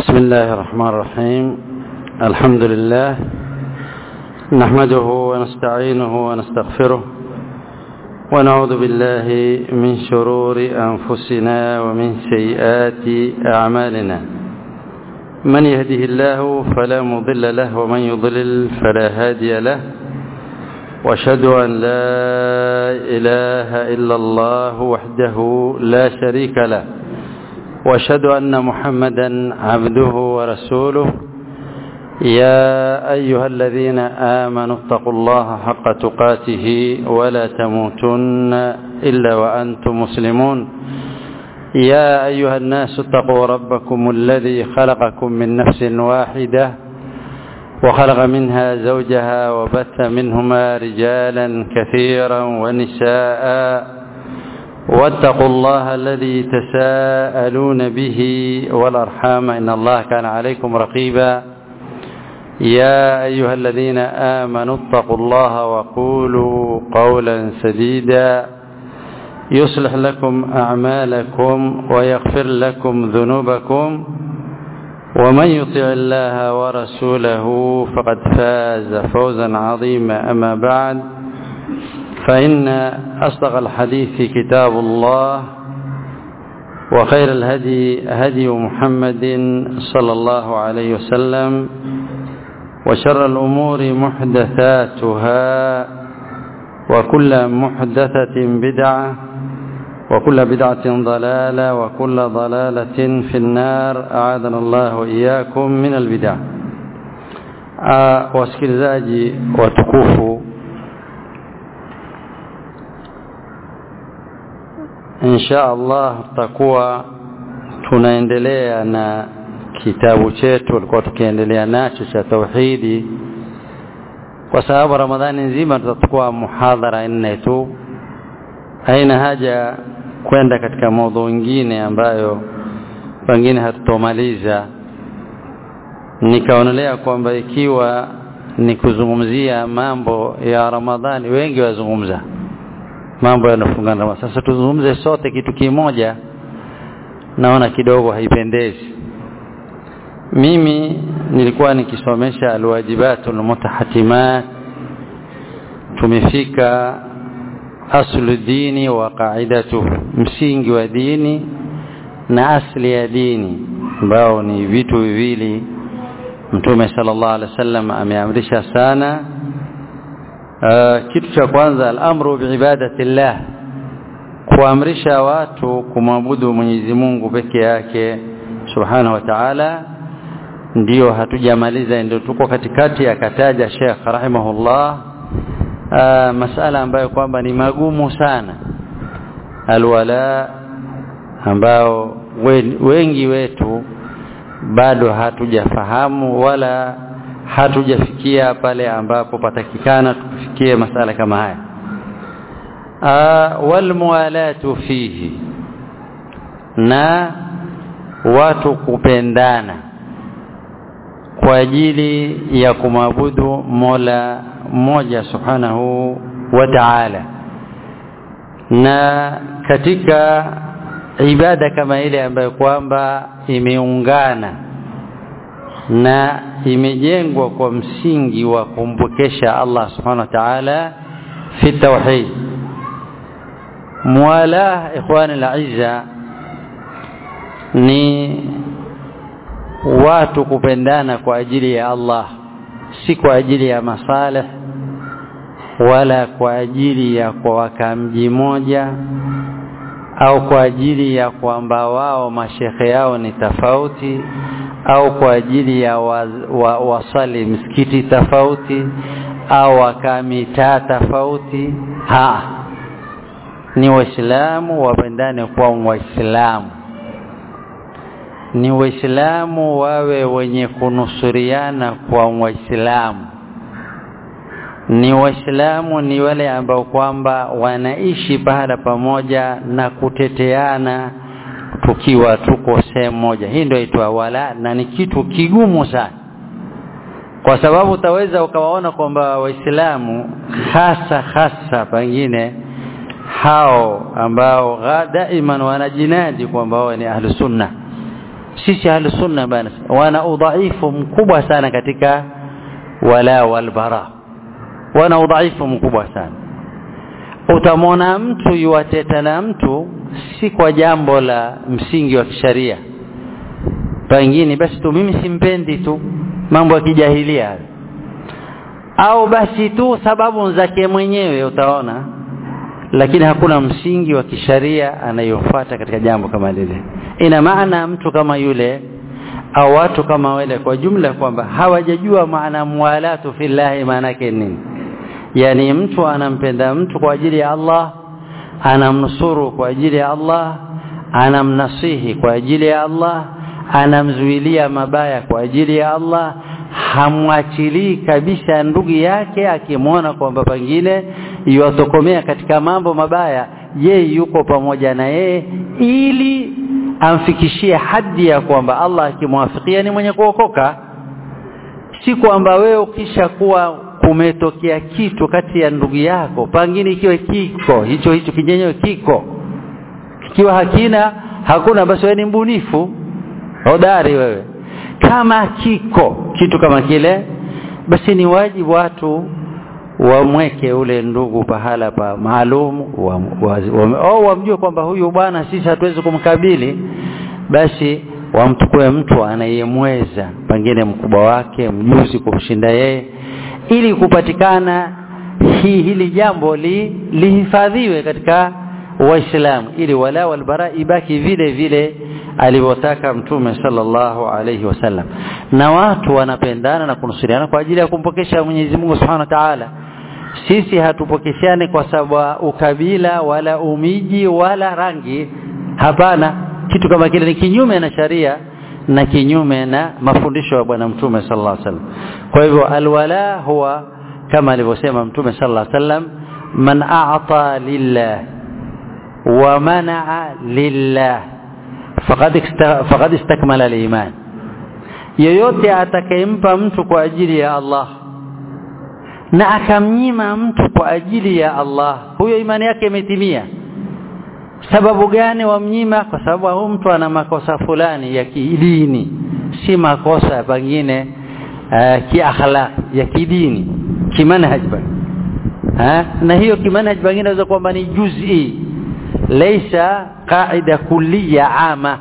بسم الله الرحمن الرحيم الحمد لله نحمده ونستعينه ونستغفره ونعوذ بالله من شرور أنفسنا ومن سيئات أعمالنا من يهده الله فلا مضل له ومن يضلل فلا هادي له واشهد أن لا إله إلا الله وحده لا شريك له واشهد أن محمدا عبده ورسوله يا أيها الذين آمنوا اتقوا الله حق تقاته ولا تموتن إلا وأنتم مسلمون يا أيها الناس اتقوا ربكم الذي خلقكم من نفس واحدة وخلق منها زوجها وبث منهما رجالا كثيرا ونساء واتقوا الله الذي تساءلون به والأرحام إن الله كان عليكم رقيبا يا أيها الذين آمنوا اتقوا الله وقولوا قولا سديدا يصلح لكم أعمالكم ويغفر لكم ذنوبكم ومن يطع الله ورسوله فقد فاز فوزا عظيما أما بعد فإن أصدق الحديث كتاب الله وخير الهدي هدي محمد صلى الله عليه وسلم وشر الأمور محدثاتها وكل محدثة بدعة وكل بدعة ضلالة وكل ضلالة في النار أعاذنا الله وإياكم من البدع wasikilizaji watukufu insha Allah tutakuwa tunaendelea na kitabu chetu tulikuwa tukiendelea nacho cha tauhidi kwa sababu Ramadhani nzima tutachukua muhadhara nne tu haina haja kwenda katika maudhu nyingine ambayo pengine hatutomaliza nikaonelea kwamba ikiwa ni kuzungumzia mambo ya Ramadhani wengi wazungumza mambo yanafungana na sasa tuzungumze sote kitu kimoja naona kidogo haipendezi mimi nilikuwa nikisomesha alwajibatul mutahatimat tumefika aslu dini wa qaidatu msingi wa dini na asli ya dini ambao ni vitu viwili mtume sallallahu alaihi wasallam ameamrisha sana uh, kitu cha kwanza al-amru biibadatillah kuamrisha watu kumwabudu Mwenyezi Mungu peke yake subhanahu wa ta'ala ndio hatujamaliza ndio tuko katikati akataja Sheikh rahimahullah uh, masala ambayo kwamba ni magumu sana alwala ambao wengi wetu bado hatujafahamu wala hatujafikia pale ambapo patakikana tufikie masala kama haya walmualatu fihi na watu kupendana kwa ajili ya kumwabudu Mola mmoja subhanahu wa ta'ala na katika ibada kama ile ambayo kwamba imeungana na imejengwa kwa msingi wa kumpokesha Allah subhanahu wa ta'ala fi tauhid muwala ikhwani al ni watu kupendana kwa ajili ya Allah si kwa ajili ya masalih wala kwa ajili ya kuwaka mji moja au kwa ajili ya kwamba wao mashekhe yao ni tofauti au kwa ajili ya wa, wa, wasali msikiti tofauti au wakaa mitaa tofauti ha ni waislamu wapendane kwa waislamu ni waislamu wawe wenye kunusuriana kwa waislamu ni waislamu ni wale ambao kwamba wanaishi pahala pamoja na kuteteana tukiwa tuko sehemu moja hii ndio itwa wala na ni kitu kigumu sana kwa sababu utaweza ukawaona kwamba waislamu hasa hasa pengine hao ambao daiman wanajinadi kwamba wao ni ahlu sunna sisi ahlusunna bana wana udhaifu mkubwa sana katika wala walbara wana udhaifu mkubwa sana utamwona mtu yuwateta na mtu si kwa jambo la msingi wa kisharia pengine basi tu mimi simpendi tu mambo ya kijahilia au basi tu sababu zake mwenyewe utaona lakini hakuna msingi wa kisharia anayofuata katika jambo kama lile ina maana mtu kama yule au watu kama wale kwa jumla kwamba hawajajua maana muwalatu fillahi maana yake nini yani mtu anampenda mtu kwa ajili ya Allah anamnusuru kwa ajili ya Allah anamnasihi kwa ajili ya Allah anamzuilia mabaya kwa ajili ya Allah hamwachilii kabisa ndugu yake akimwona kwamba pengine yuwatokomea katika mambo mabaya yeye yuko pamoja na yeye ili amfikishie hadi ya kwamba Allah akimwafikia ni mwenye kuokoka si kwamba wewe ukisha kuwa kumetokea kitu kati ya ndugu yako pengine ikiwa kiko hicho hicho kinyenyewe kiko kikiwa hakina hakuna basi wewe ni mbunifu hodari wewe kama kiko kitu kama kile basi ni wajibu watu wamweke ule ndugu pahala pa maalum wa, wa, wa, au wamjue kwamba huyu bwana sisi hatuwezi kumkabili basi wamtukue mtu anayemweza pengine mkubwa wake mjuzi kumshinda yeye ili kupatikana hii hili jambo li, lihifadhiwe katika waislamu ili wala walbara ibaki vile vile alivyotaka mtume sallallahu alayhi wasallam na watu wanapendana na kunusuriana kwa ajili ya kumpokesha Mwenyezi Mungu Subhanahu wa Ta'ala sisi hatupokeshane kwa sababu ukabila wala umiji wala rangi hapana kitu kama kile ni kinyume na sharia na kinyume na mafundisho ya bwana mtume sallallahu alaihi wasallam kwa hivyo alwala huwa kama alivyosema mtume sallallahu alaihi wasallam man a'ta lillah wa mana'a lillah faqad faqad istakmala al-iman yoyote atakayempa mtu kwa ajili ya Allah na akamnyima mtu kwa ajili ya Allah huyo imani yake imetimia sababu gani wamnyima kwa sababu huyu mtu ana makosa fulani ya kidini si makosa pengine uh, kiakhlaq ya kidini kimanhaj ha? na hiyo kimanhaj pengine inaweza kwamba ni juz'i laysa qaida kulliya ama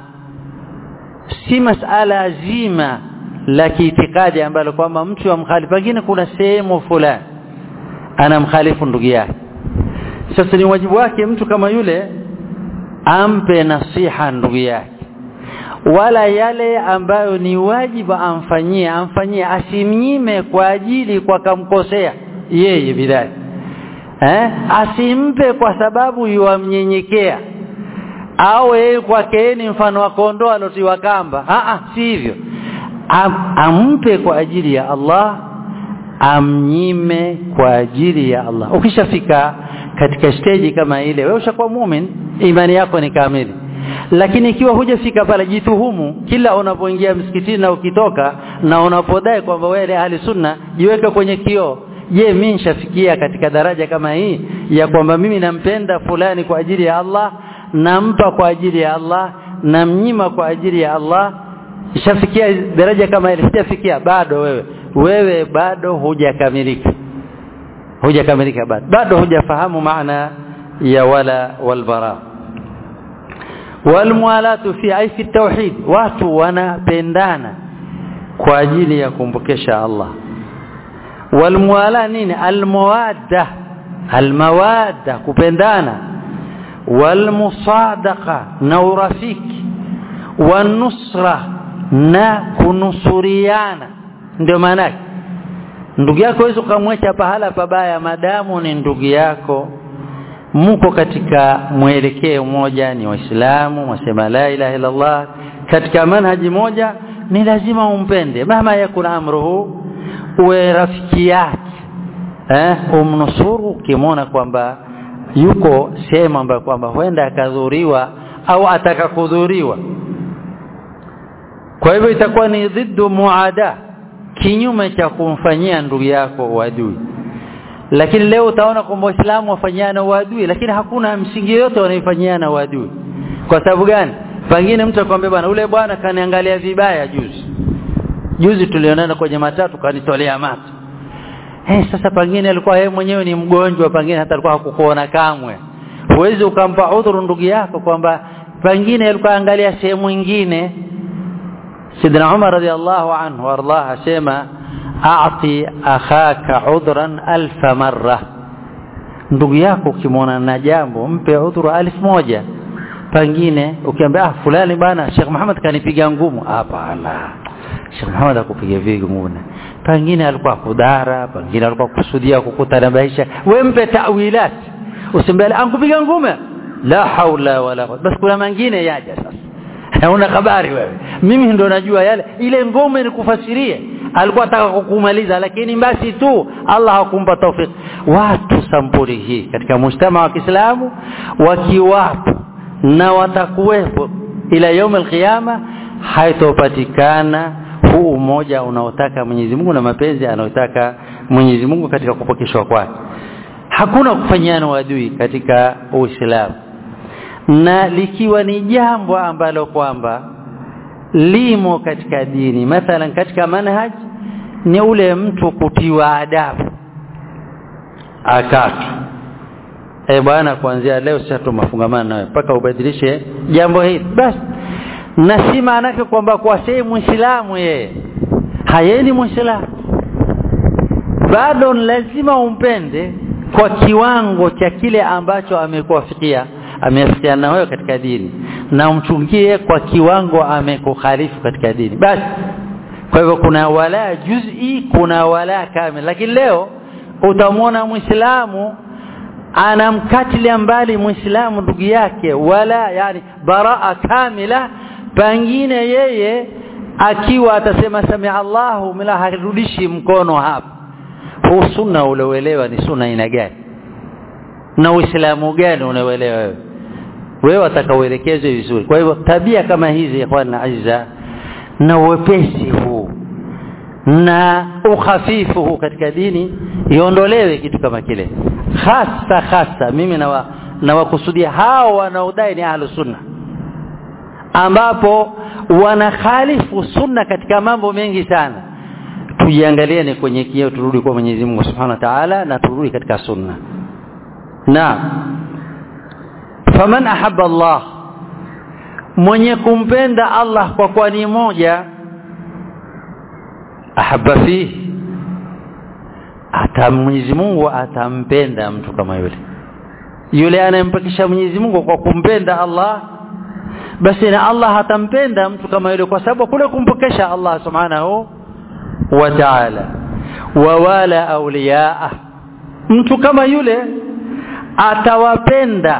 si masala zima la kiitikadi ambalo kwamba mtu wa mkhalifu pengine kuna sehemu fulani anamkhalifu ndugu yake sasa ni wajibu wake mtu kama yule ampe nasiha ndugu yake wala yale ambayo ni wajibu amfanyie amfanyie asimnyime kwa ajili kwa kamkosea yeye bidai eh asimpe kwa sababu yuamnyenyekea au yeye kwake ni mfano wa kondoo alotiwa kamba a a si hivyo Am, ampe kwa ajili ya Allah amnyime kwa ajili ya Allah ukishafika katika stage kama ile wewe ushakuwa muumini imani yako ni kamili lakini ikiwa hujafika pale jituhumu kila unapoingia msikitini na ukitoka na unapodai kwamba wewe ahli sunna jiweke kwenye kioo je mimi nishafikia katika daraja kama hii ya kwamba mimi nampenda fulani kwa ajili ya Allah nampa kwa ajili ya Allah namnyima kwa ajili ya Allah nishafikia daraja kama ile sijafikia bado wewe wewe bado hujakamilika hujakamilika bado bado hujafahamu maana ya wala walbara walmualatu fi ai fi tauhid watu wanapendana kwa ajili ya kumbukesha Allah walmuala nini almawadda almawadda kupendana walmusadaqa na urafiki wanusra na kunusuriana ndio maana ndugu yako wewe ukamwacha pahala pabaya madamu ni ndugu yako mko katika mwelekeo mmoja ni waislamu wasema la ilaha illa Allah katika manhaji moja ni lazima umpende mama yakuna amruhu uwe rafiki yake eh umnusuru ukimwona kwamba yuko sehemu ambayo kwamba huenda akadhuriwa au atakakudhuriwa kwa hivyo itakuwa ni dhiddu muada kinyume cha kumfanyia ndugu yako uadui lakini leo utaona kwamba waislamu wafanyiana uadui lakini hakuna msingi yote wanaifanyana uadui kwa sababu gani pengine mtu akwambia bwana ule bwana kaniangalia vibaya juzi juzi tulionana kwenye matatu kanitolea macho eh sasa pengine alikuwa yeye mwenyewe ni mgonjwa pengine hata alikuwa hakukuona kamwe huwezi ukampa udhuru ndugu yako kwamba pengine alikuwa angalia sehemu nyingine Sidna Umar radhiallahu anhu warḍah asema a'ti akhaka udhran alf marra ndugu yako ukimwona na jambo mpe udhuru alif moja pengine ukiambia ah fulani bana Sheikh Muhammad kanipiga ngumu hapana Sheikh Muhammad akupiga vipi ngumu pengine alikuwa kudhara pengine alikuwa kusudia kukutanabaisha wewe mpe tawilat usimbele ankupiga ngume la haula wala quwwata basi kuna mengine yaja sasa hauna habari wewe mimi ndo najua yale ile ngome nikufasirie alikuwa ataka kukumaliza lakini basi tu Allah hakumpa taufik watu sampuli hii katika mujtama wa Kiislamu wakiwapo na watakuwepo ila yaum alqiyama haitopatikana huu umoja unaotaka Mwenyezi Mungu na mapenzi anayotaka Mwenyezi Mungu katika kupokeshwa kwake hakuna kufanyiana uadui katika Uislamu na likiwa ni jambo ambalo kwamba limo katika dini mathalan katika manhaj ni ule mtu kutiwa adabu akatu eh bwana kuanzia leo sasa tumafungamana nawe mpaka ubadilishe jambo hili basi na si maana yake kwamba kwa sehemu muislamu yeye hayeni muislamu bado lazima umpende kwa kiwango cha kile ambacho amekuafikia ameafikiana na wewe katika dini na umchungie kwa kiwango amekukhalifu katika dini basi kwa hivyo kuna wala juz'i kuna wala kamil lakini leo utamwona muislamu anamkatilia mbali muislamu ndugu yake wala yani baraa kamila pengine yeye akiwa atasema samia Allahu mila harudishi mkono hapa huu sunna ulioelewa ni sunna aina gani na uislamu gani unaoelewa wewe wewe atakaoelekezwe vizuri kwa hivyo tabia kama hizi ikhwan azza na uwepesi huu na ukhafifu huu katika dini iondolewe kitu kama kile hasa hasa mimi na nawakusudia hao wanaodai ni ahlus sunna ambapo wanakhalifu sunna katika mambo mengi sana tujiangalieni kwenye kioo turudi kwa Mwenyezi Mungu Subhanahu wa Ta'ala na turudi katika sunna na faman ahabba Allah mwenye kumpenda Allah kwa kwa ni moja ahabba fihi ata Mwenyezi Mungu atampenda mtu kama yule yule anayempakisha Mwenyezi Mungu kwa kumpenda Allah basi na Allah atampenda mtu kama yule kwa sababu kule kumpokesha Allah subhanahu wa ta'ala wa wala awliyaa mtu kama yule atawapenda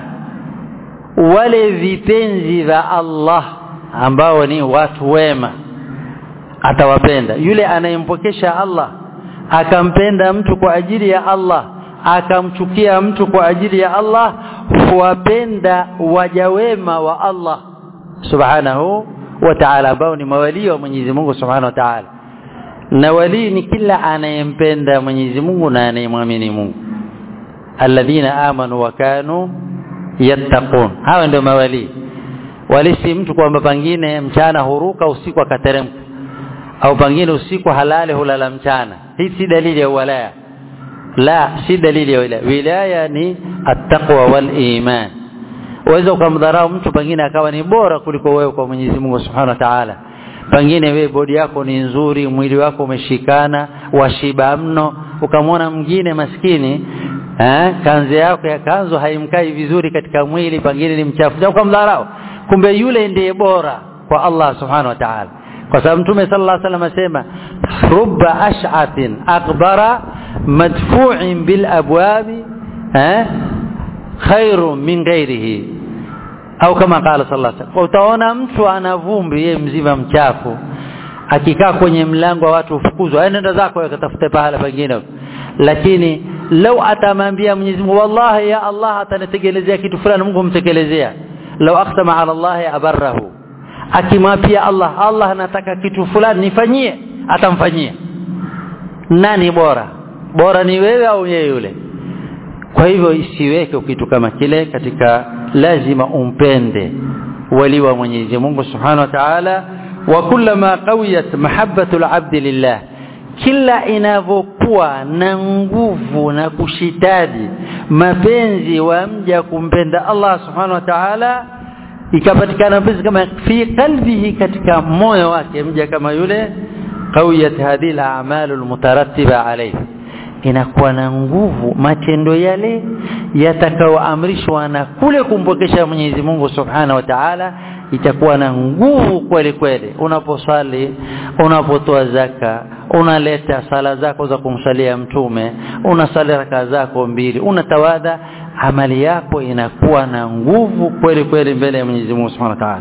wale vipenzi vya Allah ambao ni watu wema atawapenda yule anayempokesha Allah akampenda mtu kwa ajili ya Allah akamchukia mtu kwa ajili ya Allah huwapenda waja wema wa Allah subhanahu wa ta'ala ambao ni mawali wa Mwenyezi Mungu subhanahu wa ta'ala na wali ni kila anayempenda Mwenyezi Mungu na anayemwamini Mungu alladhina amanu wa kanu yattaqun hawa ndio mawali wali si mtu kwamba pangine mchana huruka usiku akateremka au pangine usiku halale hulala mchana hii si dalili ya walaya la si dalili ya wilaya wilaya ni attaqwa wal iman uweza ukamdharau mtu pengine akawa ni bora kuliko wewe kwa Mwenyezi Mungu Subhanahu wa Ta'ala pengine wewe bodi yako ni nzuri mwili wako umeshikana washiba mno ukamwona mwingine maskini eh kanzi yako ya kanzo haimkai vizuri katika mwili pengine ni mchafu ukamdharau kumbe yule ndiye bora kwa Allah Subhanahu wa Ta'ala kwa sababu mtume sallallahu alaihi wasallam asema rubba ash'atin akbara madfu'in bil abwabi eh khairu min ghairihi au kama qala sallallahu alaihi wasallam utaona mtu ana vumbi yeye mzima mchafu akikaa kwenye mlango wa watu ufukuzwa nenda zako akatafute pahala pengine lakini lau atamwambia Mwenyezi Mungu wallahi ya Allah atanitekelezea kitu fulani Mungu humtekelezea lau aqsama ala Allah abarrahu akimwapia Allah Allah anataka kitu fulani nifanyie atamfanyia nani bora bora ni wewe au yeye yule kwa hivyo isiweke kitu kama kile katika lazima umpende wali wa Mwenyezi Mungu Subhanahu wa Ta'ala wa kullama qawiyat mahabbatu al-'abd lillah kila inavyokuwa na nguvu na kushitadi mapenzi wa mja kumpenda Allah Subhanahu wa Ta'ala ikapatikana mapenzi kama fi qalbihi katika moyo wake mja kama yule qawiyat hadhihi al-a'malu al-mutarattiba alayhi inakuwa na nguvu matendo yale yatakayoamrishwa na kule kumpokesha Mwenyezi Mungu Subhanahu wa Ta'ala itakuwa na nguvu kweli kweli unaposali unapotoa zaka unaleta sala zako za kumsalia mtume unasali raka zako mbili unatawadha amali yako inakuwa na nguvu kweli kweli mbele ya Mwenyezi Mungu Subhanahu wa Ta'ala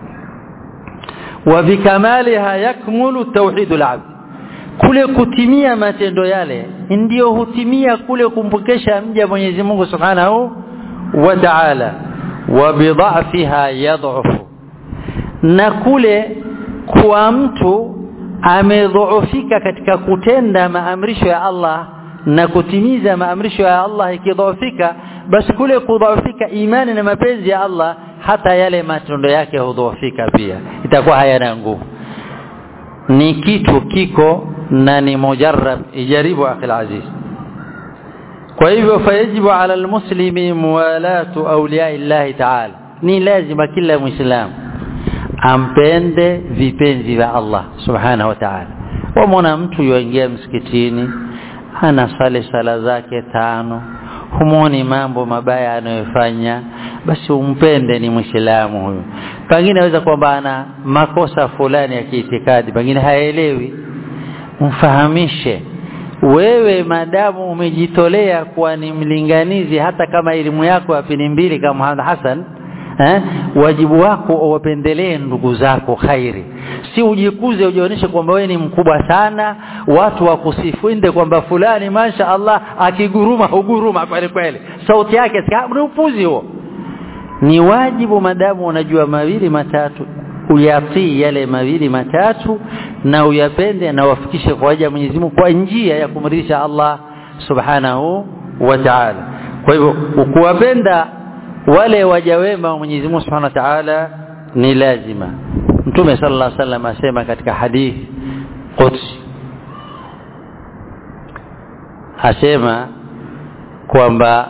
wa bikamaliha yakmulu tauhidul abd kule kutimia matendo yale ndiyo hutimia kule kumpokesha mja Mwenyezi Mungu Subhanahu wa Ta'ala wa bidhafiha yadhufu na kule kuwa mtu amedhoofika katika kutenda maamrisho ya Allah na kutimiza maamrisho ya Allah ikidhoofika basi kule kudhoofika imani na mapenzi ya Allah hata yale matendo yake hudhoofika pia itakuwa hayana nguvu ni kitu kiko na ni mujarrab ijaribu akhil aziz kwa hivyo fayajibu ala almuslimi muwalatu awliya illahi ta'ala ni lazima kila muislamu ampende vipenzi vya Allah subhanahu wa ta'ala wamwona mtu yuingia msikitini anasali sala zake tano humwoni mambo mabaya anayofanya basi umpende ni mwislamu huyo pengine aweza kwamba ana makosa fulani ya kiitikadi pengine haelewi mfahamishe wewe madamu umejitolea kuwa ni mlinganizi hata kama elimu yako ya pini mbili kama Muhammad Hassan eh, wajibu wako uwapendelee ndugu zako khairi si ujikuze ujionyeshe kwamba wewe ni mkubwa sana watu wakusifinde kwamba fulani masha Allah akiguruma huguruma kweli kweli sauti yake ni upuzi huo ni wajibu madamu unajua mawili matatu uyatii yale mawili matatu na uyapende na wafikishe kwa waja Mwenyezi Mungu kwa njia ya kumridhisha Allah Subhanahu wa Ta'ala kwa hivyo ukuwapenda wale waja wema wa Mwenyezi Mungu Subhanahu wa Ta'ala ni lazima Mtume sallallahu alaihi wasallam asema katika hadithi Qudsi asema kwamba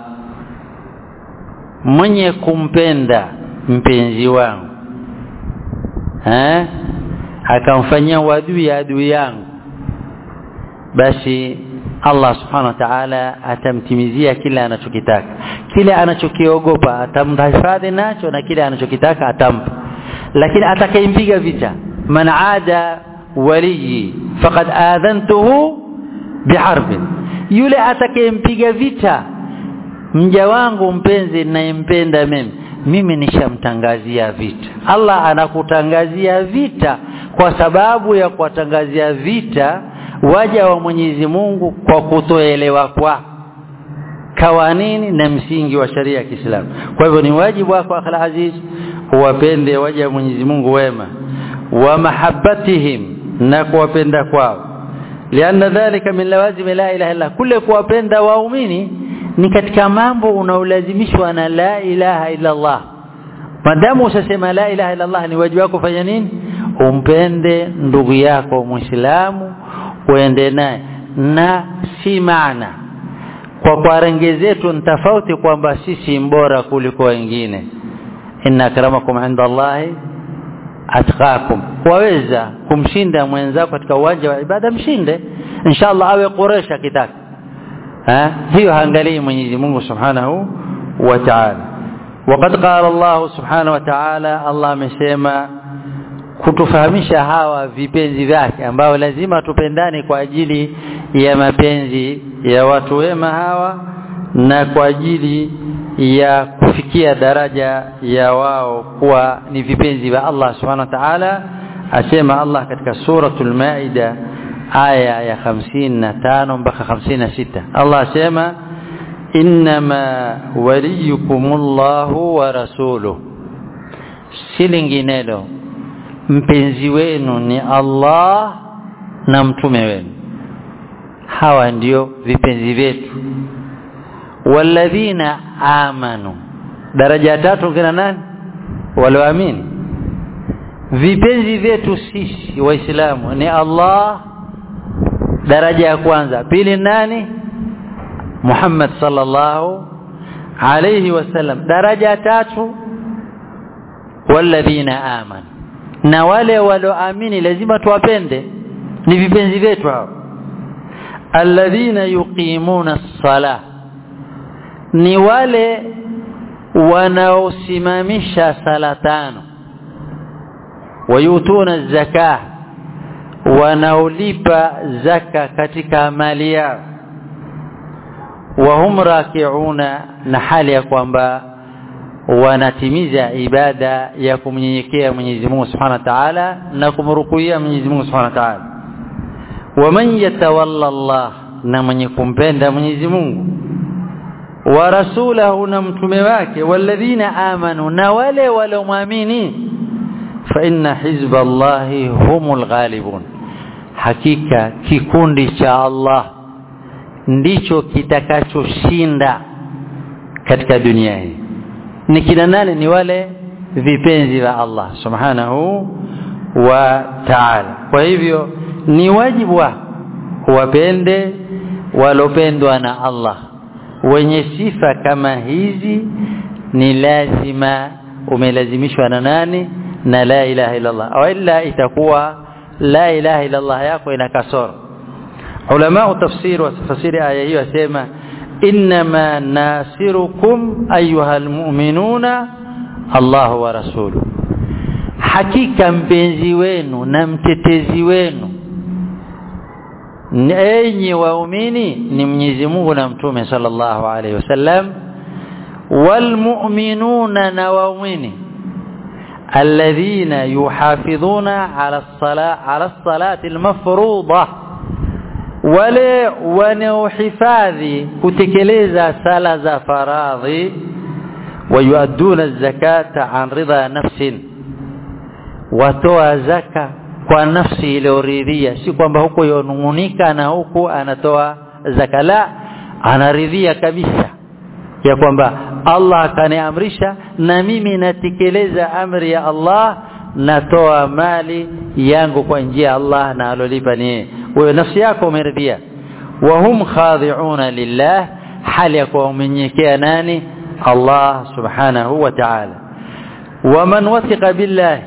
mwenye kumpenda mpenzi wangu eh akamfanyia wadui adui yangu basi Allah subhanahu wa ta'ala atamtimizia kile anachokitaka kile anachokiogopa atamhifadhi nacho na kile anachokitaka atampa lakini atakayempiga vita man aada waliyi faqad adhantuhu biharbin yule atakayempiga vita mja wangu mpenzi ninayempenda mimi mimi nishamtangazia vita Allah anakutangazia vita kwa sababu ya kuwatangazia vita waja wa Mwenyezi Mungu kwa kutoelewa kwa kawanini na msingi wa sharia ya Kiislamu kwa hivyo ni wajibu wako akhal aziz uwapende waja wa Mwenyezi Mungu wema wa mahabbatihim na kuwapenda kwao lianna dhalika min lawazim la ilaha illa kule kuwapenda waumini ni katika mambo unaolazimishwa na la ilaha illa Allah madamu usasema la ilaha illa Allah ni wajibu wako fanya nini umpende ndugu yako muislamu uende naye na si maana kwa kwa rangi zetu ni tofauti kwamba sisi mbora kuliko wengine inna akramakum inda Allahi atqakum waweza kumshinda mwenzako katika uwanja wa ibada mshinde inshallah awe Quraysh akitaka ha hiyo haangalii Mwenyezi Mungu Subhanahu wa Ta'ala وقد قال الله سبحانه وتعالى الله amesema kutufahamisha hawa vipenzi vyake ambao lazima tupendane kwa ajili ya mapenzi ya watu wema hawa na kwa ajili ya kufikia daraja ya wao kuwa ni vipenzi vya Allah subhanahu wa ta'ala asema Allah katika suratul maida aya ya 55 mpaka 56 Allah asema inma waliyukumullahu wa rasuluhu si linginelo mpenzi wenu ni Allah na mtume wenu hawa ndio vipenzi vyetu walladhina amanu daraja tatu kina nani walioamini vipenzi vyetu sisi waislamu ni Allah daraja ya kwanza pili nani Muhammad sallallahu alayhi wasallam daraja ya tatu walladhina amanu na wale walioamini lazima tuwapende ni vipenzi vyetu hao alladhina yuqimuna as-salah ni wale wanaosimamisha sala tano wayutuna zaka wanaolipa zaka katika mali yao wahum rakiuna na hali ya kwamba wanatimiza ibada ya kumnyenyekea Mwenyezi Mungu Subhanahu wa Ta'ala na kumrukuia Mwenyezi Mungu Subhanahu wa Ta'ala waman yatawalla Allah na mwenye kumpenda Mwenyezi Mungu wa rasulahu na mtume wake walladhina amanu na wale waliomwamini fa inna hizballahi humul ghalibun hakika kikundi cha Allah ndicho kitakachoshinda katika dunia hii ni kina nani ni wale vipenzi wa Allah subhanahu wa ta'ala kwa hivyo ni wajibu wa wapende walopendwa na Allah wenye sifa kama hizi ni lazima umelazimishwa na nani na la ilaha illa Allah au illa itakuwa la ilaha illa Allah yako ina kasoro ulama tafsiri wa tafsiri aya hiyo asema inma nasirukum ayuha almu'minuna Allah wa rasuluhu hakika mpenzi wenu na mtetezi wenu enyi waumini ni Mwenyezi Mungu na Mtume sallallahu alaihi wasallam walmu'minuna na waumini alladhina yuhafidhuna ala as-salah ala as-salati al-mafruḍah wale wanaohifadhi kutekeleza sala za faradhi wayuaduna az-zakata an ridha nafsin watoa zaka kwa nafsi iliyoridhia si kwamba huko yonungunika na huku anatoa zaka la anaridhia kabisa ya kwamba Allah akaniamrisha na mimi natekeleza amri ya Allah natoa mali yangu kwa njia ya Allah na alolipa ni wewe nafsi yako umeridhia wa hum khadi'una lillah hali ya kuwa umenyekea nani Allah subhanahu wa ta'ala waman wathiqa billahi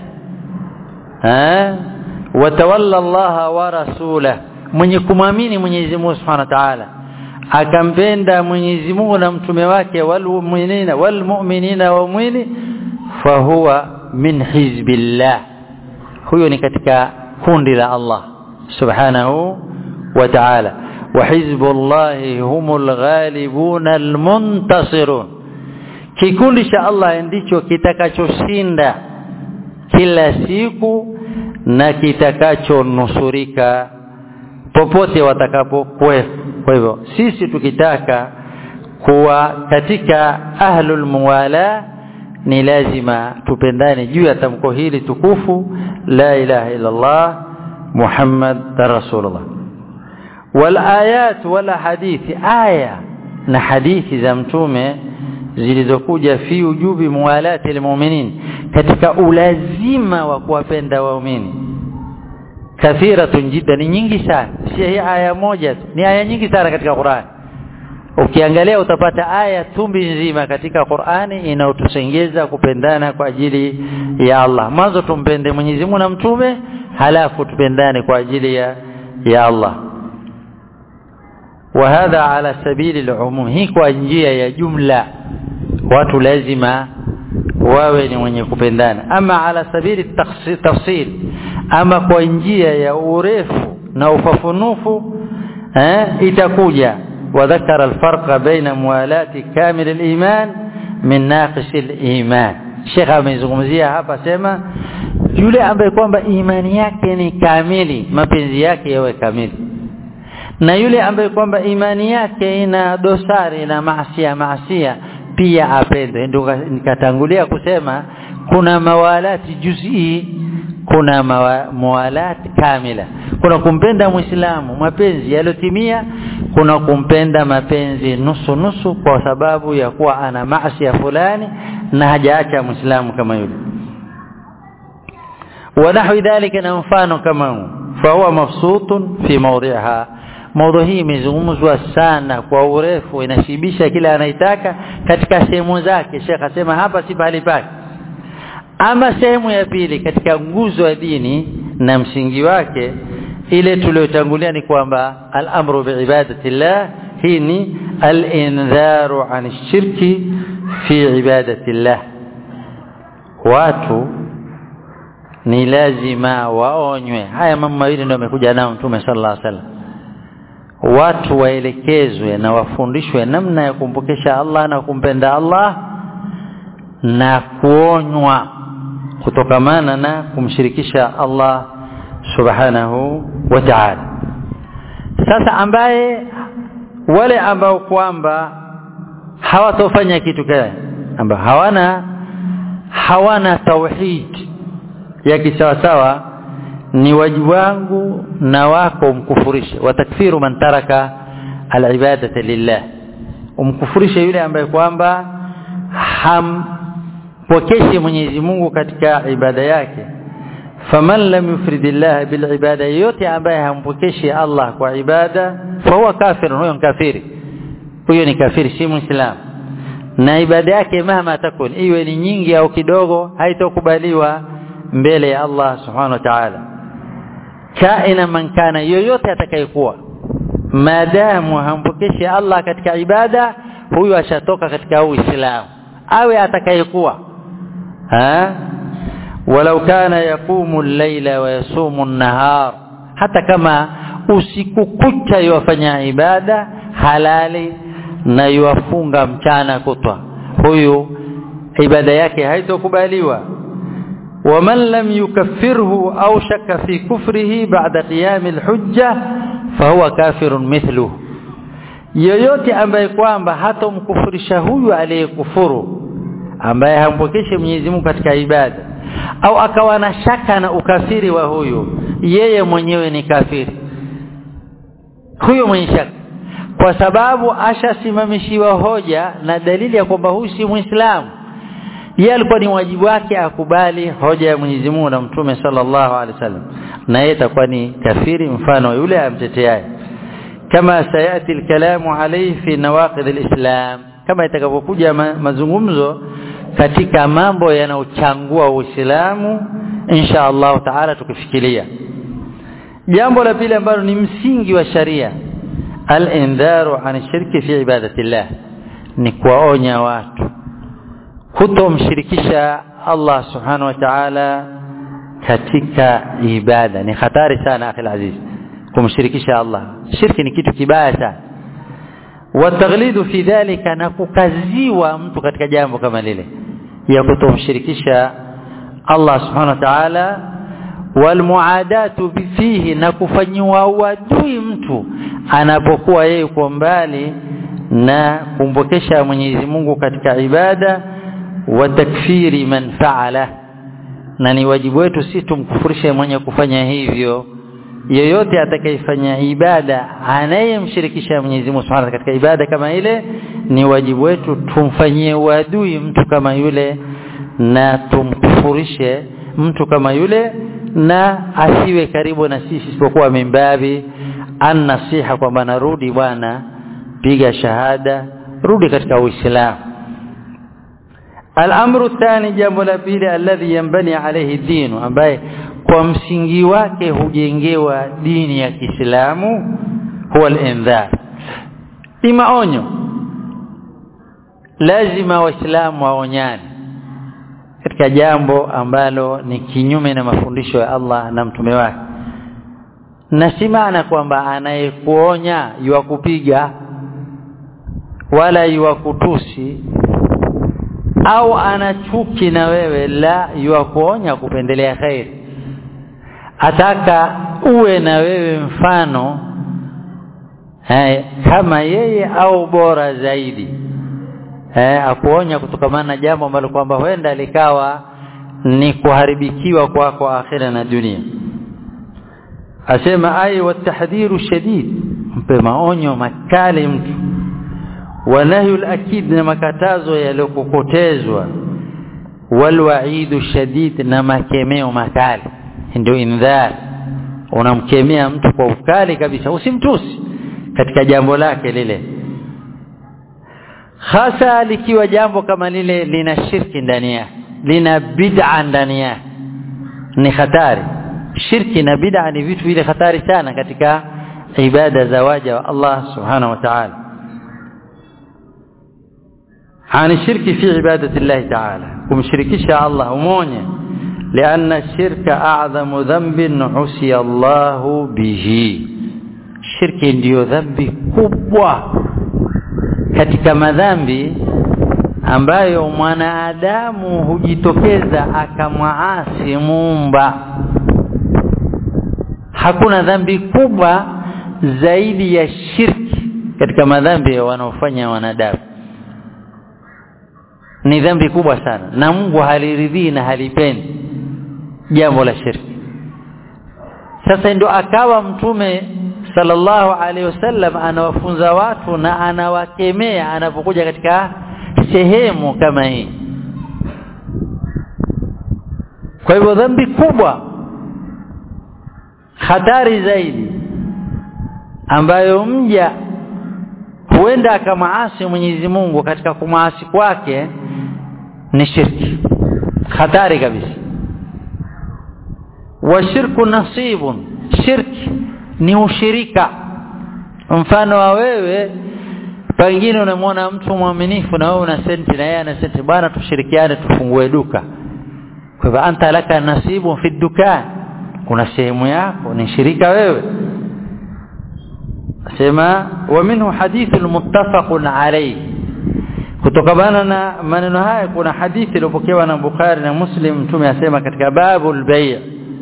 ha watawalla Allah wa rasulah mwenye kumwamini Mwenyezi Mungu Subhanahu wa Ta'ala akampenda Mwenyezi Mungu na mtume wake walmu'minina walmu'minina wa mu'mini fahuwa min hizbillah huyo ni katika kundi la Allah Subhanahu wa Ta'ala wa hizbullahi humul ghalibun almuntasirun kikundi cha Allah ndicho kitakachoshinda kila siku na kitakachonusurika popote watakapokuwa kwa hivyo sisi tukitaka kuwa katika ahlul muwala ni lazima tupendane juu ya tamko hili tukufu la ilaha illa Allah Muhammad rasulullah wal ayat wala hadithi aya na hadithi za mtume zilizokuja fi ujubi muwalati almu'minin katika ulazima wa kuwapenda waumini kathiratun jiddan ni nyingi sana si hii aya moja ni aya nyingi sana katika Qur'an ukiangalia utapata aya tumbi nzima katika Qur'ani inayotusengeza kupendana kwa ajili ya Allah mwanzo tumpende Mwenyezi Mungu na mtume halafu tupendane kwa ajili ya ya Allah وهذا على سبيل العموم hii kwa njia ya jumla watu lazima wawe ni wenye kupendana ama ala sabili tafsil ama kwa njia ya urefu na ufafunufu eh itakuja wadhakara alfarqa baina muwalati kamil aliman min naqis aliman Sheikh amezungumzia hapa sema yule ambaye kwamba imani yake ni kamili mapenzi yake yawe kamili na yule ambaye kwamba imani yake ina dosari na maasia maasia pia apende ndio nikatangulia kusema kuna mawalati juz'i kuna mawalati kamila kuna kumpenda muislamu mapenzi yalotimia kuna kumpenda mapenzi nusu nusu kwa sababu ya kuwa ana maasi fulani na hajaacha muislamu kama yule ونحو ذلك na mfano kama فهو مبسوط في موضعها موضوع hii imezungumzwa sana kwa urefu inashibisha kila anaitaka katika sehemu zake Sheikh asema hapa si pahali pake ama sehemu ya pili katika nguzo ya dini na msingi wake ile tuliyotangulia ni kwamba al-amru biibadatillah hii ni al-indharu an shirki fi ibadatillah watu ni lazima waonywe haya mambo mawili ndio amekuja nao mtume sallallahu alaihi wasallam watu waelekezwe na wafundishwe namna ya kumpokesha Allah na kumpenda Allah na kuonywa kutokamana na kumshirikisha Allah subhanahu wa ta'ala sasa ambaye wale ambao kwamba hawatofanya kitu kile ambao hawana hawana tauhid ya kisawasawa ni wajibu wangu na wako umkufurishe watakfiru man taraka alibadata lillah umkufurishe yule ambaye kwamba hampokeshi Mwenyezi Mungu katika ibada yake faman lam yufridillah bil ibada yote ambaye hampokeshi Allah kwa ibada fahuwa kafir huyo kafiri huyo ni kafiri si muislam na ibada yake mahama takun iwe ni nyingi au kidogo haitokubaliwa mbele ya Allah subhanahu wa ta'ala kaina man kana yoyote atakayekuwa maadamu hampokeshi Allah katika ibada huyu ashatoka katika Uislamu awe atakayekuwa ha walau kana yaqumu al-laila wa yasumu an-nahar hata kama usiku kucha yafanya ibada halali na yuafunga mchana kutwa huyu ibada yake haitokubaliwa ومن لم يكفره أو شك في كفره بعد قيام الحجة فهو كافر مثله yoyote ambaye kwamba hatomkufurisha huyu aliyekufuru ambaye hampokeshi Mwenyezi Mungu katika ibada au akawa na shaka na ukafiri wa huyu yeye mwenyewe ni kafiri huyo mwenye shaka kwa sababu ashasimamishiwa hoja na dalili ya kwamba huyu si Muislamu yeye alikuwa ni wajibu wake akubali hoja ya Mwenyezi Mungu na Mtume sallallahu alaihi wasallam na yeye atakuwa ni kafiri mfano yule amteteaye kama sayati alkalamu alayhi fi nawaqid alislam kama itakavyokuja ma, mazungumzo katika mambo yanayochangua Uislamu insha Allah taala tukifikiria jambo la pili ambalo ni msingi wa sharia al-indharu an shirki fi ibadatillah ni kuwaonya watu kutomshirikisha Allah subhanahu wa ta'ala katika ibada ni hatari sana akhi aziz kumshirikisha Allah shirki ni kitu kibaya sana wataghlidu fi dhalika na kukaziwa mtu katika jambo kama lile ya kutomshirikisha Allah subhanahu wa ta'ala walmuadatu fihi na kufanyiwa uadui mtu anapokuwa yeye yuko mbali na kumpokesha Mwenyezi Mungu katika ibada wa takfiri man faala na ni wajibu wetu si tumkufurishe mwenye kufanya hivyo yeyote atakayefanya ibada anayemshirikisha Mwenyezi Mungu Subhanahu katika ibada kama ile ni wajibu wetu tumfanyie uadui mtu kama yule na tumkufurishe mtu kama yule na asiwe karibu na sisi isipokuwa mimbabi annasiha kwamba narudi bwana piga shahada rudi katika uislamu الامر الثاني jambo la pili alladhi yanbani alayhi dinu ambaye kwa msingi wake hujengewa dini ya Kiislamu huwa al-indhar ima onyo lazima waislamu waonyane katika jambo ambalo ni kinyume na mafundisho ya Allah na mtume wake na si maana kwamba anayekuonya yuwakupiga wala yuwakutusi au ana chuki na wewe la yuwakuonya kupendelea khairi ataka uwe na wewe mfano hai, kama yeye au bora zaidi eh akuonya kutokamana na jambo ambalo kwamba huenda likawa ni kuharibikiwa kwako kwa akhira na dunia asema ai watahdhiru shadid mpe maonyo makali mtu wanahyu alakid na makatazo yaliyokokotezwa walwaidu shadid na makemeo makali ndio indhar unamkemea mtu kwa ukali kabisa usimtusi katika jambo lake lile hasa likiwa jambo kama lile lina shirki ndani yake lina bid'a ndani yake ni hatari shirki na bid'a ni vitu vile hatari sana katika ibada za waja wa Allah subhanahu wa ta'ala عن الشرك في عبادة الله تعالى ومشركش الله ومونيا لأن الشرك أعظم ذنب عسي الله به الشرك ndio dhambi kubwa katika madhambi ambayo mwanadamu hujitokeza akamwaasi muumba hakuna dhambi kubwa zaidi ya shirki katika madhambi wanaofanya wanadamu ni dhambi kubwa sana na Mungu haliridhii na halipendi jambo la shirki sasa ndio akawa mtume sallallahu alaihi wasallam anawafunza watu na anawakemea anapokuja katika sehemu kama hii kwa hivyo dhambi kubwa hatari zaidi ambayo mja huenda akamaasi Mwenyezi Mungu katika kumaasi kwake ni shirki hatari kabisa wa shirku nasibun shirki ni ushirika mfano wa wewe pengine unamwona mtu mwaminifu na wewe una senti na yeye ana senti bwana tushirikiane tufungue duka kwa hivyo anta laka nasibu fi dukan kuna sehemu yako ni shirika wewe sema wa minhu hadithu muttafaqun alayhi kutokana na maneno haya kuna hadithi iliyopokewa na Bukhari na Muslim mtume asema katika babul bay'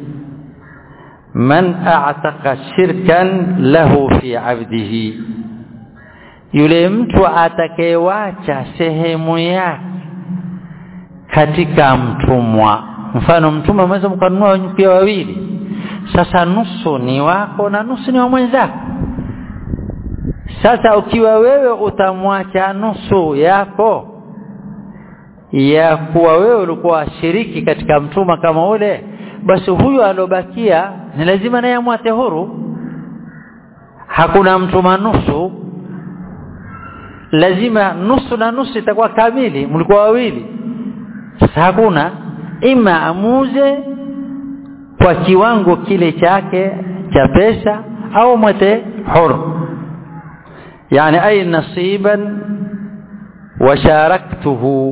man a'taqa shirkan lahu fi 'abdihi yule mtu atakayewacha sehemu yake katika mtumwa mfano mtumwa mweza mkanunua pia wawili sasa nusu ni wako na nusu ni wa mwenzako sasa ukiwa wewe utamwacha nusu yako ya kuwa wewe ulikuwa shiriki katika mtuma kama ule basi huyu alobakia ni lazima naye amwate huru hakuna mtuma nusu lazima nusu na nusu itakuwa kamili mlikuwa wawili sasa hakuna ima amuze kwa kiwango kile chake cha pesa au mwete huru يعني أي نصيبا وشاركته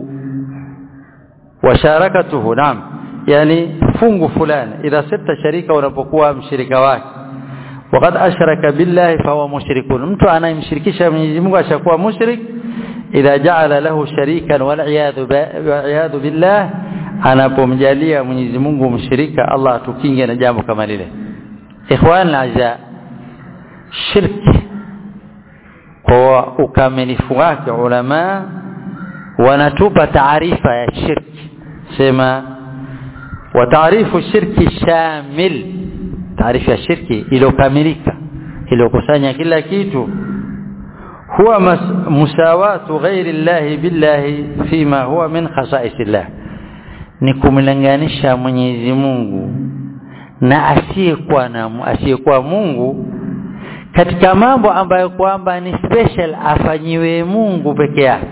وشاركته نعم يعني fungu fulani idha sirta sharika unapokuwa mshirika wake وقد أشرك بالله فهو مشرك mtu anayemshirikisha Mwenyezi Mungu ashakuwa mushrik idha ja'ala lahu sharikan wal iyadhu billah anapomjalia Mwenyezi Mungu mshirika Allah atukinge na jambo kama lile ikhwan al shirki kwa ukamilifu wake ulama wanatupa taarifa ya shirki sema wa taarifu shirki shamil taarifa ya shirki iliyokamilika iliyokusanya kila kitu huwa musawatu ghairi llahi billahi fima huwa min khasaisillah ni kumlinganisha Mwenyezi Mungu na asiyekuwa na asiyekuwa Mungu katika mambo ambayo kwamba ni special afanyiwe Mungu peke yake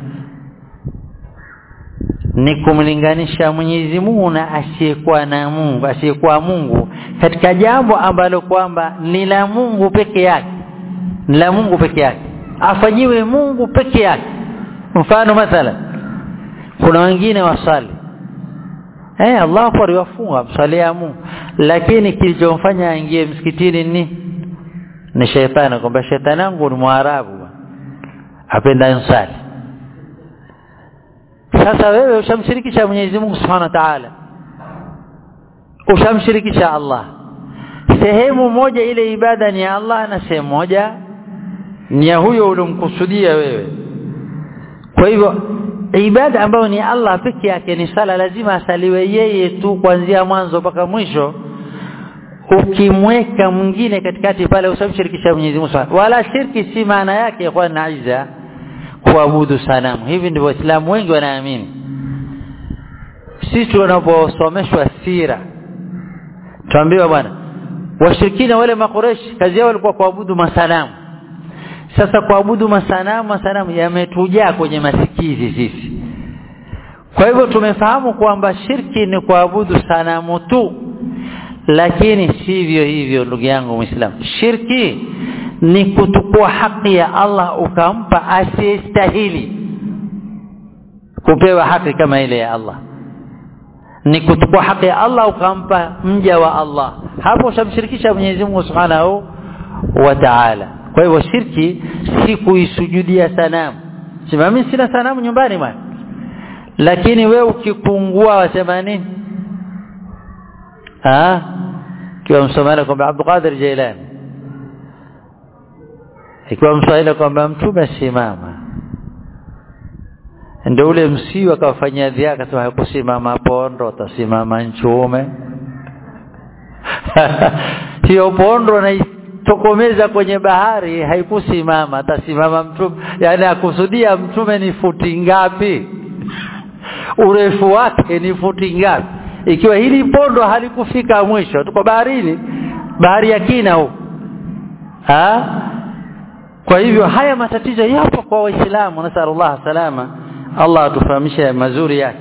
ni kumlinganisha Mwenyezi Mungu na asiyekuwa na Mungu asiyekuwa Mungu katika jambo ambalo kwamba ni la Mungu peke yake ni la Mungu peke yake afanyiwe Mungu peke yake mfano mathala kuna wengine wasali eh Allah kwa wafunga msalia Mungu lakini kilichomfanya aingie msikitini ni ni shetani kwamba shetani wangu ni mwarabu apenda insali sasa wewe ushamshirikisha Mwenyezi Mungu Subhanahu wa Ta'ala ushamshirikisha Allah sehemu moja ile ibada ni ya Allah na sehemu moja ni ya huyo uliomkusudia wewe kwa hivyo ibada ambayo ni Allah peke yake ni sala lazima asaliwe yeye tu kuanzia mwanzo mpaka mwisho ukimweka mwingine katikati pale usamshirikisha Mwenyezi Mungu wala shirki si maana yake kwa naiza kuabudu sanamu hivi ndivyo waislamu wengi wanaamini sisi tunaposomeshwa sira tuambiwa bwana washirikina wale makoreshi kazi yao walikuwa kuabudu masanamu sasa kuabudu masanamu masanamu yametujaa kwenye masikizi sisi kwa hivyo tumefahamu kwamba shirki ni kuabudu sanamu tu lakini sivyo hivyo ndugu yangu muislamu shirki ni kutukua haki ya Allah ukampa asiyestahili kupewa haki kama ile ya Allah ni kutukua haki ya Allah ukampa mja wa Allah hapo ushamshirikisha Mwenyezi Mungu Subhanahu wa Ta'ala kwa hivyo shirki si kuisujudia sanamu sema mimi sina sanamu nyumbani bwana lakini we ukipungua wasema nini ah kiwa msomali kwamba Abdul Qadir Jailani ikiwa mswahili kwamba mtume simama ndio ule msiu akawafanyia dhiaka akasema hakusimama pondo atasimama nchume hiyo pondo naitokomeza kwenye bahari haikusimama atasimama mtume yani akusudia mtume ni futi ngapi urefu wake ni futi ngapi ikiwa hili pondo halikufika mwisho tuko baharini bahari ya kina huko ha kwa hivyo haya matatizo yapo kwa waislamu nasallallahu salama Allah atufahamishe mazuri yake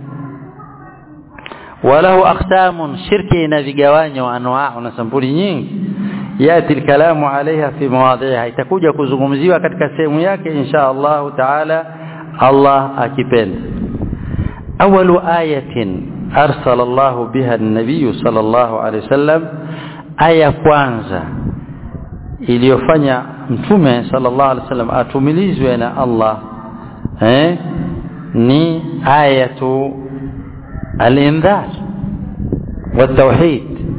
walahu aqsamun shirki ina vigawanyo anwaa na sampuli nyingi yati alkalamu alaiha fi mawadhiha itakuja kuzungumziwa katika sehemu yake insha Allah taala Allah akipenda awalu ayatin arsala Allah biha an-nabiy sallallahu alayhi wasallam aya kwanza iliyofanya mtume sallallahu alaihi wasallam atumilizwe na Allah eh ni ayatu al-indhar والتوحيد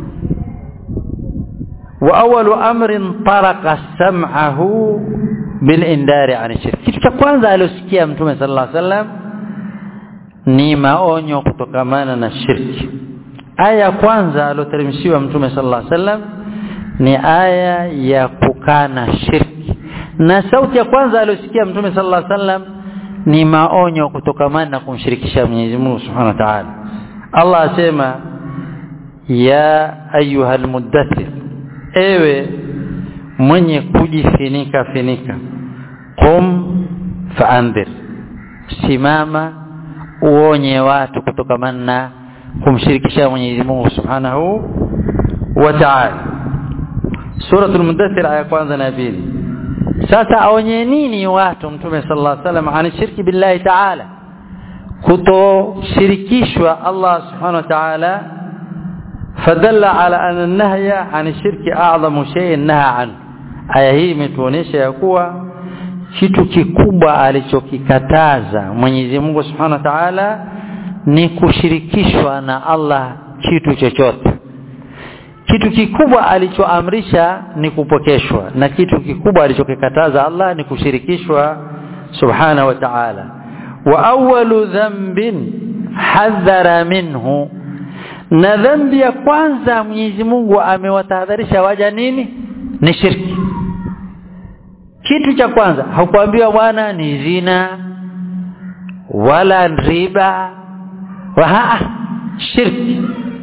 وأول أمر طرق سمعه بالإنذار عن الشرك kitu cha kwanza alosikia mtume sallallahu alaihi wasallam ni maonyo kutokamana na shirki aya ya kwanza aloteremshiwa mtume sallallahu alaihi wasallam ni aya ya kukana shirki na sauti ya kwanza aliyosikia mtume sallallahu alaihi wasallam ni maonyo kutokamana na kumshirikisha Mwenyezi Mungu Subhanahu wa Ta'ala Allah asema ya ayuhal muddathir ewe mwenye kujifinika finika qum faandhir simama uonye watu kutokamana na kumshirikisha Mwenyezi Mungu Subhanahu wa Ta'ala suratul mudaththir aya kwanza na pili sasa aonye nini watu mtume sallallahu alaihi wasallam ani shirki billahi ta'ala kutoshirikishwa Allah subhanahu wa ta'ala fadalla ala anna an-nahya an shirki a'zamu shay'in naha an aya hii imetuonesha ya kuwa kitu kikubwa alichokikataza Mwenyezi Mungu Subhanahu wa Ta'ala ni kushirikishwa na Allah kitu chochote kitu kikubwa alichoamrisha ni kupokeshwa na kitu kikubwa alichokikataza Allah ni kushirikishwa subhana wa ta'ala wa awwalu dhanbin hadhara minhu na dhambi ya kwanza Mwenyezi Mungu amewatahadharisha waja nini ni shirki kitu cha kwanza hakuambiwa bwana ni zina wala riba wa shirki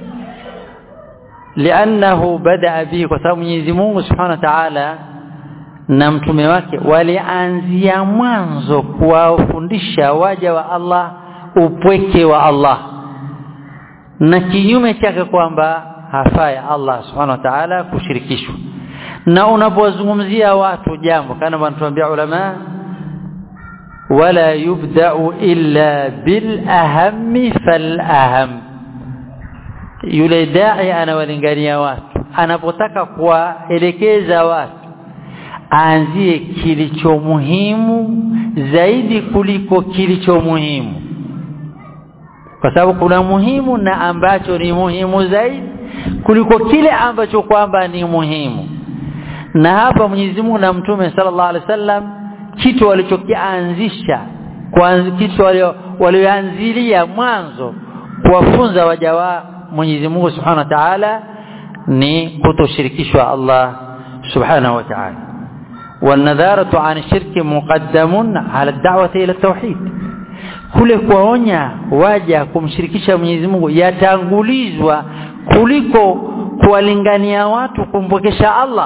lianahu badaa bihi kwa sababu Mwenyezi Mungu Subhanahu wa Ta'ala na mtume wake walianzia mwanzo kuwafundisha waja wa Allah upweke wa Allah na kinyume chake kwamba hafai Allah Subhanahu wa Ta'ala kushirikishwa na unapozungumzia watu jambo kana wanatuambia ulama wala yubda'u illa bil ahammi fal aham yule dai anawalingania watu anapotaka kuwaelekeza watu aanzie kilicho muhimu zaidi kuliko kilicho muhimu kwa sababu kuna muhimu na ambacho ni muhimu zaidi kuliko kile ambacho kwamba ni muhimu na hapa Mwenyezi Mungu na Mtume sallallahu alaihi wasallam kitu walichokianzisha kwa kitu walioanzilia mwanzo kuwafunza waja wa Mwenyezi Mungu Subhanahu wa Ta'ala ni kutoshirikishwa Allah Subhanahu wa Ta'ala والنذارة عن الشرك مقدم على الدعوة إلى التوحيد kule kuwaonya waja kumshirikisha Mwenyezi Mungu yatangulizwa kuliko kuwalingania watu kumpokesha Allah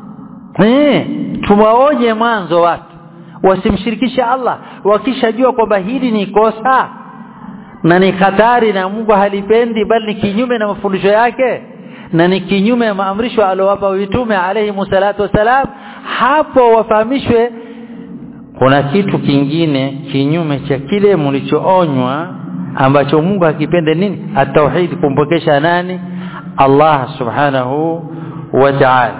eh tuwaoje mwanzo watu wasimshirikishe Allah wakishajua kwamba hili ni kosa na ni hatari na Mungu halipendi bali ni kinyume na mafundisho yake na ni kinyume ya maamrisho aliyowapa mitume alayhi salatu wasalam hapo wafahamishwe kuna kitu kingine kinyume cha kile mlichoonywa ambacho Mungu hakipende nini at-tauhid kumpokesha nani Allah subhanahu wa ta'ala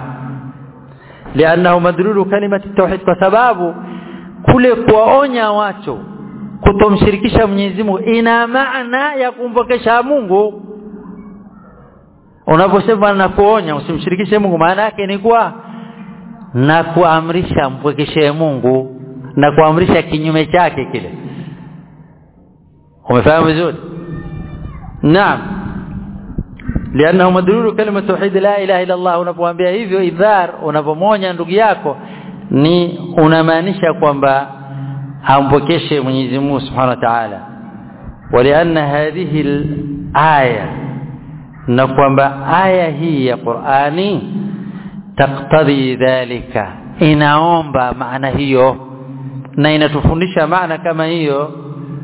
لانه مدلول كلمه التوحيد kwa sababu kule kuwaonya watu kutomshirikisha Mwenyezi Mungu ina maana ya kumpokesha Mungu unaposema na kuonya usimshirikishe Mungu maana yake ni kuwa na kuamrisha mpokeshe Mungu na kuamrisha kinyume chake kile umefahamu vizuri naam لانه مدلول كلمه توحيد لا اله الا الله unapoambia hivyo idhar unapomonya ndugu yako ni unamaanisha kwamba ampokeshe Mwenyezi Mungu Subhanahu wa Ta'ala ولان هذه الايه na kwamba aya hii ya Qur'ani taktadhi dhalika inaomba maana hiyo na inatufundisha maana kama hiyo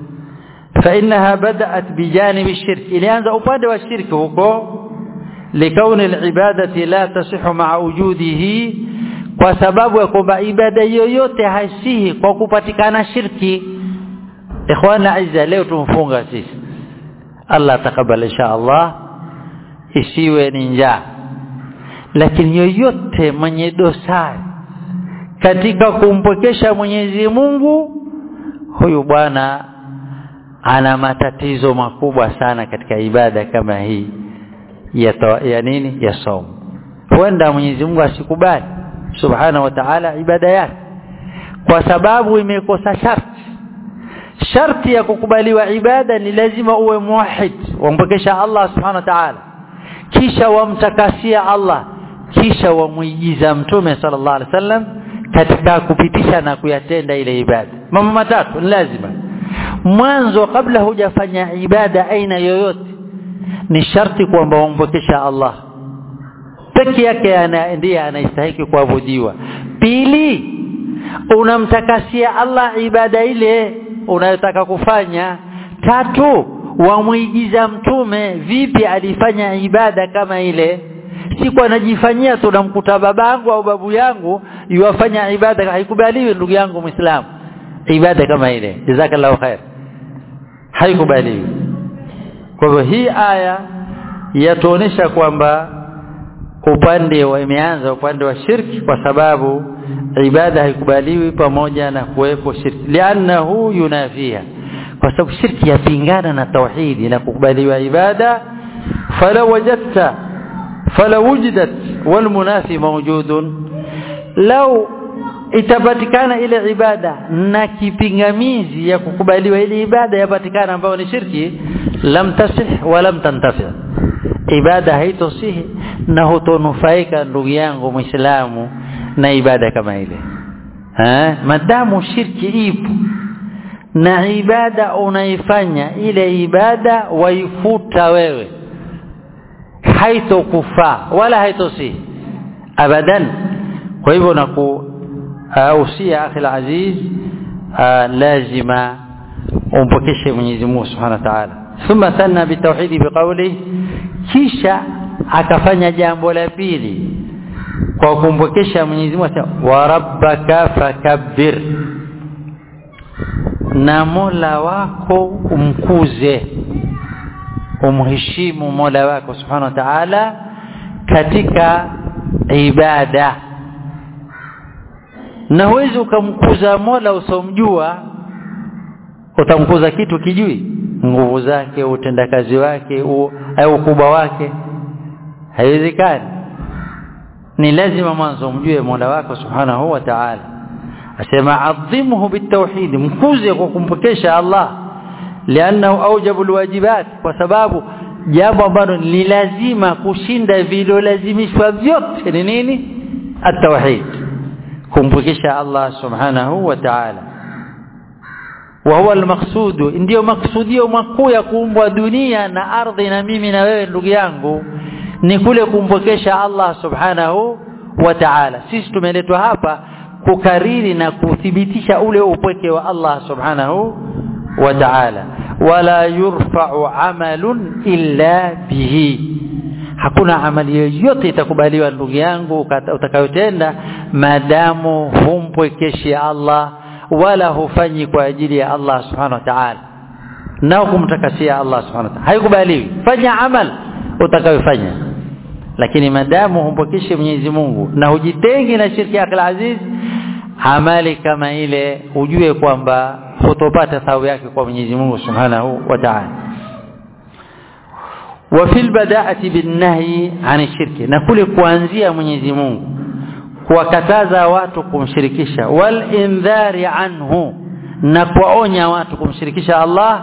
فإنها بدأت بجانب الشرك ilianza upande wa shirki huko لكون العبادة لا تصح مع وجوده kwa sababu ya kwamba ibada yoyote haisihi kwa kupatikana shirki ikhwana aiza leo tumfunga sisi Allah takabali insha Allah isiwe ni njaa lakini yoyote mwenye dosari katika kumpokesha Mwenyezi Mungu huyu bwana ana matatizo makubwa sana katika ibada kama hii ya, to, ya nini ya somo huenda Mwenyezi Mungu asikubali subhana wa ta'ala ibada yake kwa sababu imekosa sharti sharti ya kukubaliwa ibada ni lazima uwe muwahid wampokesha Allah subhanahu wa ta'ala kisha wamtakasia Allah kisha wamuigiza mtume sallallahu alaihi wasallam katika kupitisha na kuyatenda ile ibada mambo matatu ni lazima mwanzo kabla hujafanya ibada aina yoyote ni sharti kwamba umpokesha Allah peke yake ana ndiye anastahili kuabudiwa pili unamtakasia Allah ibada ile unayotaka kufanya tatu wamuigiza mtume vipi alifanya ibada kama ile siku anajifanyia tunamkuta babangu au babu yangu yuwafanya ibada haikubaliwi ndugu yangu muislamu ibada kama ile jazakallahu khair haikubaliwi kwa hivyo hii aya yatuonesha kwamba upande wa imeanza upande wa shirki kwa sababu ibada haikubaliwi pamoja na kuwepo shirki lianahu yunafiha kwa sababu shirki yapingana na tauhidi na kukubaliwa ibada fala wajadta fala wujidat wal munafi mawjudun law itapatikana ile ibada na kipingamizi ya kukubaliwa ile ibada yapatikana ambayo ni shirki lam tasih wa lam tantafi ibada haitosihi na hutonufaika ndugu yangu muislamu na ibada kama ile eh madamu shirki ipo na ibada unaifanya ile ibada waifuta wewe haitokufaa wala haitosihi abadan kwa hivyo naku usia akhi aziz lazima umpokeshe Mwenyezi Mungu Subhanahu wa Ta'ala thumma sanna bitauhidi biqawli kisha akafanya jambo la pili kwa kumpokesha Mwenyezi Mungu wa rabbaka fakabbir na Mola wako umkuze umheshimu Mola wako Subhanahu wa Ta'ala katika ibada na huwezi ukamkuza Mola usomjua utamkuza kitu kijui nguvu zake utendakazi wake au ukubwa wake haiwezekani ni lazima mwanzo umjue Mola wako Subhanahu wa Ta'ala asema adhimuhu bitawhid mkuze kwa kumpokesha Allah lianahu aujabu alwajibat kwa sababu jambo ambalo ni lazima kushinda vilolazimishwa vyote ni nini at-tauhid kumpokesha Allah subhanahu wa ta'ala wa huwa al-maqsud ndio maksudio makuu ya kuumbwa dunia na ardhi na mimi na wewe ndugu yangu ni kule kumpokesha Allah subhanahu wa ta'ala sisi tumeletwa hapa kukariri na kuthibitisha ule upweke wa Allah subhanahu wa ta'ala wala yurfa'u amalun illa bihi hakuna amali yoyote itakubaliwa ndugu yangu utakayotenda maadamu humpwekeshi Allah wala hufanyi kwa ajili ya Allah subhanahu wa ta'ala na kumtakasia Allah subhanahu wa ta'ala haikubaliwi fanya amal utakayofanya lakini madamu humpwekeshi Mwenyezi Mungu na hujitengi na shirki yake aziz amali kama ile ujue kwamba hutopata thawabu yake kwa Mwenyezi Mungu Subhanahu wa Ta'ala wa fil bada'ati bin nahyi 'an shirki na kule kuanzia Mwenyezi Mungu kuwakataza watu kumshirikisha wal indhari anhu na kuonya watu kumshirikisha Allah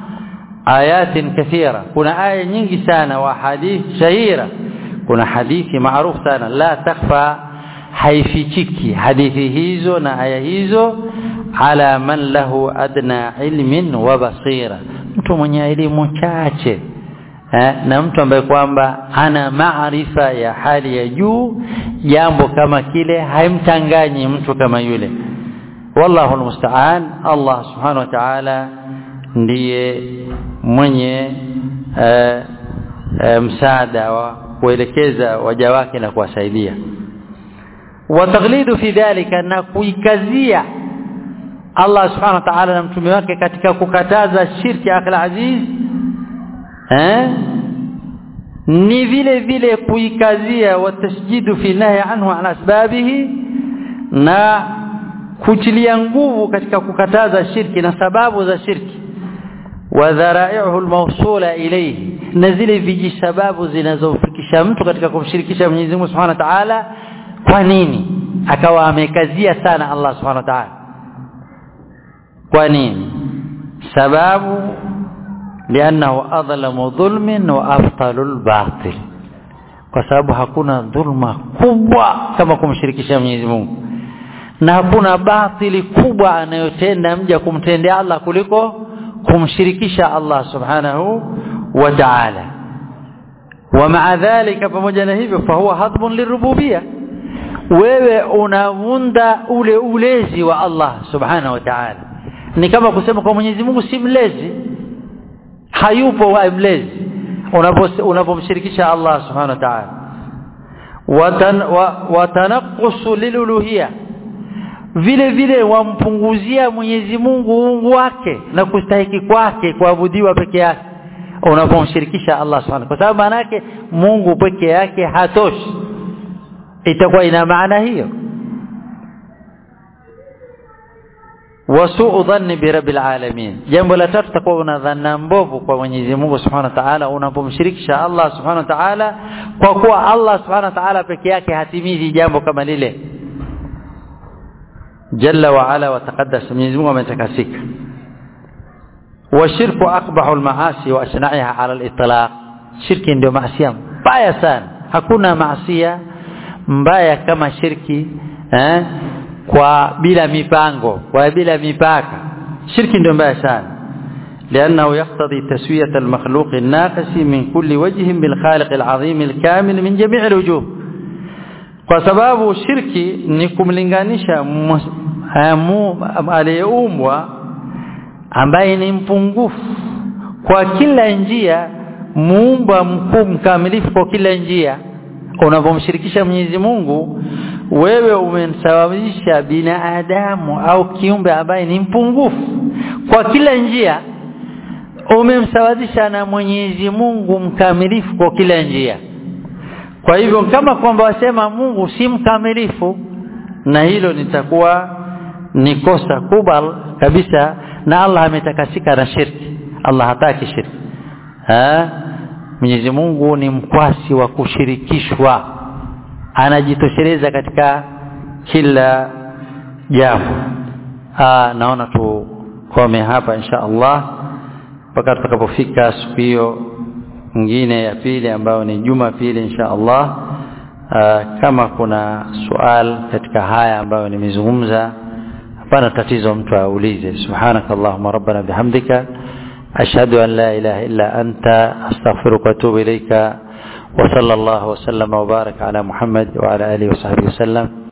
ayatin kathira kuna aya nyingi sana wa hadithi shahira kuna hadithi maarufu sana la takhfa haifichiki hadithi hizo na aya hizo ala man lahu adna ilmin wa basira mtu mwenye elimu chache eh, na mtu ambaye kwamba ana maarifa ya hali ya juu jambo kama kile haimtanganyi mtu kama yule wallahu almusta'an Allah subhanahu wa ta'ala ndiye mwenye eh, eh, msaada wa kuelekeza waja wake na kuwasaidia wataghlidu fi dhalika na kuikazia Allah subhanahu wa ta'ala na mtume wake katika kukataza shirki akal aziz eh ni vile vile kuikazia watasjidu fi nahi anhu an asbabihi na kutilia nguvu katika kukataza shirki na sababu za shirki wa dharai'uhu almawsula ilayhi na zile vijisababu zinazofikisha mtu katika kumshirikisha Mwenyezi Mungu Subhanahu wa Ta'ala kwa nini akawa amekazia sana Allah Subhanahu wa Ta'ala kwa nini sababu lianahu adlamu dhulmin wa afdalul batil kwa sababu hakuna dhulma kubwa kama kumshirikisha Mwenyezi Mungu na hakuna batili kubwa anayotenda mja kumtendea Allah kuliko kumshirikisha Allah subhanahu wa ta'ala wa ma'a dhalika pamoja na hivyo fa huwa hadbun lirububiyya wewe unavunda ule ulezi wa Allah subhanahu wa ta'ala ni kama kusema kwa Mwenyezi Mungu si mlezi hayupo wa mlezi unapomshirikisha Allah subhanahu wa ta'ala watanaqqusu liluluhiyya vile vile wampunguzia Mwenyezi Mungu uungu wake na kustahiki kwake kuabudiwa peke yake unapomshirikisha Allah subhanahu kwa sababu maana yake Mungu peke yake hatoshi itakuwa ina maana hiyo wasuu dhanni bi rabbil alamin jambo la tatu takuwa una dhanna mbovu kwa Mwenyezi Mungu Subhanahu wa Ta'ala unapomshirikisha Allah Subhanahu wa Ta'ala kwa kuwa Allah Subhanahu wa Ta'ala peke yake hatimizi jambo kama lile jalla wa ala wa taqaddas Mwenyezi Mungu ametakasika washirku aqbahu almaasi wa asna'iha ala al-itlaq shirki ndio maasi mbaya sana hakuna maasi mbaya kama shirki eh kwa bila mipango kwa bila mipaka shirki ndio mbaya sana لانه يقتضي تسويه المخلوق الناقص من كل وجه بالخالق العظيم الكامل من جميع الوجوه kwa sababu shirki ni kumlinganisha aliyeumbwa ambaye ni mpungufu kwa kila njia muumba mkuu mkamilifu kwa kila njia unapomshirikisha Mwenyezi Mungu wewe umemsababisha binadamu au kiumbe ambaye ni mpungufu kwa kila njia umemsawazisha na Mwenyezi Mungu mkamilifu kwa kila njia kwa hivyo kama kwamba wasema Mungu si mkamilifu na hilo litakuwa ni kosa kubwa kabisa na Allah ametakasika na shirki Allah hataki shirki ha Mwenyezi Mungu ni mkwasi wa kushirikishwa anajitosheleza katika kila jambo naona tukome hapa insha Allah mpaka tutakapofika siku hiyo nyingine ya pili ambayo ni juma pili insha Allah Aa, kama kuna sual katika haya ambayo nimezungumza hapana tatizo mtu aulize subhanakallahumma rabbana bihamdika ashhadu an la ilaha illa anta astaghfiruka wa atubu ilaika وصلى الله وسلم وبارك على محمد وعلى آله وصحبه وسلم